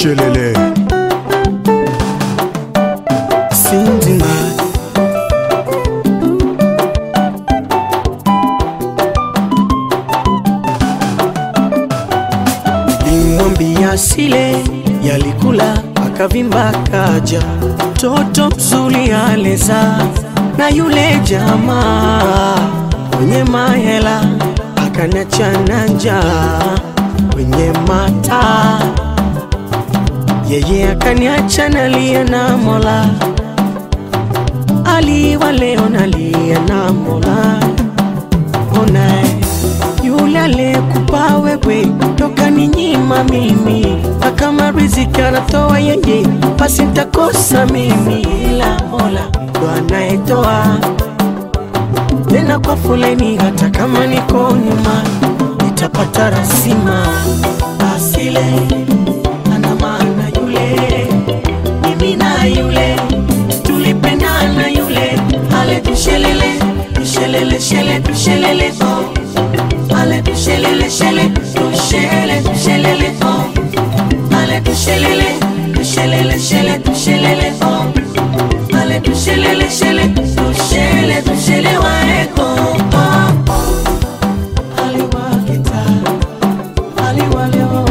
Shelele. Sindima Limwambia sile yalikula akavimba kaja toto mzuri aleza na yule jamaa mwenye mahela akaniachana njaa kwenye mata yeye akaniacha nalia na Mola, aliwa leo nalia na Mola. Ona yule aliyekupa wewe toka ni nyima mimi, na kama riziki anatoa yeye, basi nitakosa mimi, ila Mola ndo anayetoa tena kwa foleni, hata kama niko nyuma nitapata rasima asile ana maana yule mimi na yule tulipendana yule ale tushelele tushelele shele tushelele oh ale tushelele shele tushele tushelele oh ale tushelele tushelele shele tushelele oh ale tushelele shele tushele tushele waeko oh, oh. aliwakita aliwaleo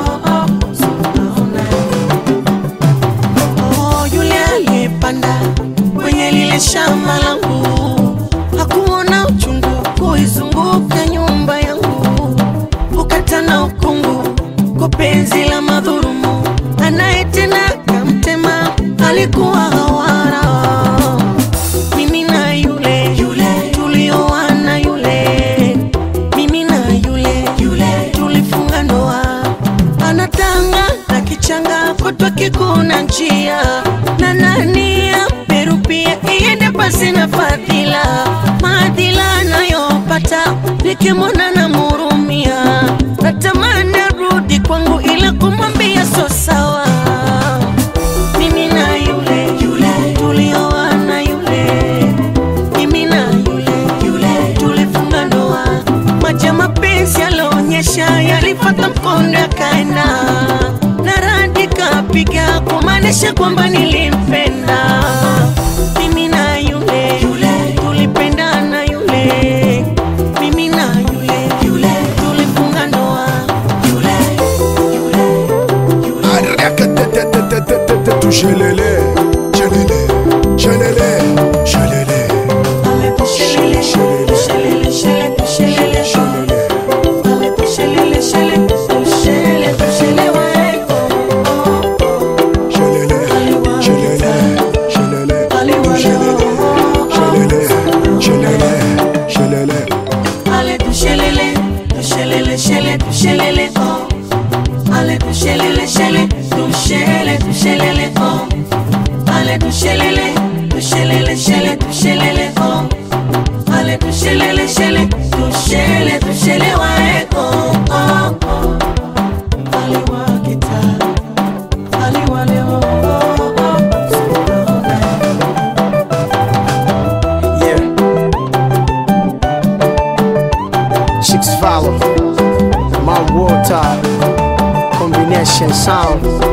Oh, yule aliyepanda kwenye lile shamba langu hakuona uchungu kuizunguka nyumba yangu, ukata na ukungu kwa penzi la madhurumu, anayetenda kamtema alikuwa hawara. Mimi na yule yule tulioana yule, mimi na yule yule tulifunga ndoa, anatanga na kichanga kutwa kikuna njia na nani amerupia iende pasi na fadhila maadhila anayopata nikimwona na murumia natamani arudi kwangu ila kumwambia so sawa mimi na yule yule tulioana yule mimi na yule yule tulifunga ndoa maji ya mapenzi yalionyesha yalifata mkondo yakaenda na radi kapiga kumaanisha kwamba nilimpenda mimi na yule yule tulipendana yule mimi na yule yule tulifunga ndoa yule yule Arakatetetetetetetetu Shelele. Shelele. Shelele. Shelele. Ale tushelele, tushelele, shele, tushelele, Shelele. Ale tushelele, shele, tushele, tushele waeko. Shelele. Shelele. Shelele. Tu Shelele. Shelele. Shelele. Shelele. Ale tushelele, tushelele, shele, tushelele, oh. Ale tushelele, shele, tushele, tushelele, oh. Ale tushelele, tushelele, shele, tushelele, oh. Ale tushelele, shele, tushele, tushele waeko, oh, oh. Aliwakita, aliwale, oh, oh, oh. Yeah. Chicks follow. My water. Combination sound.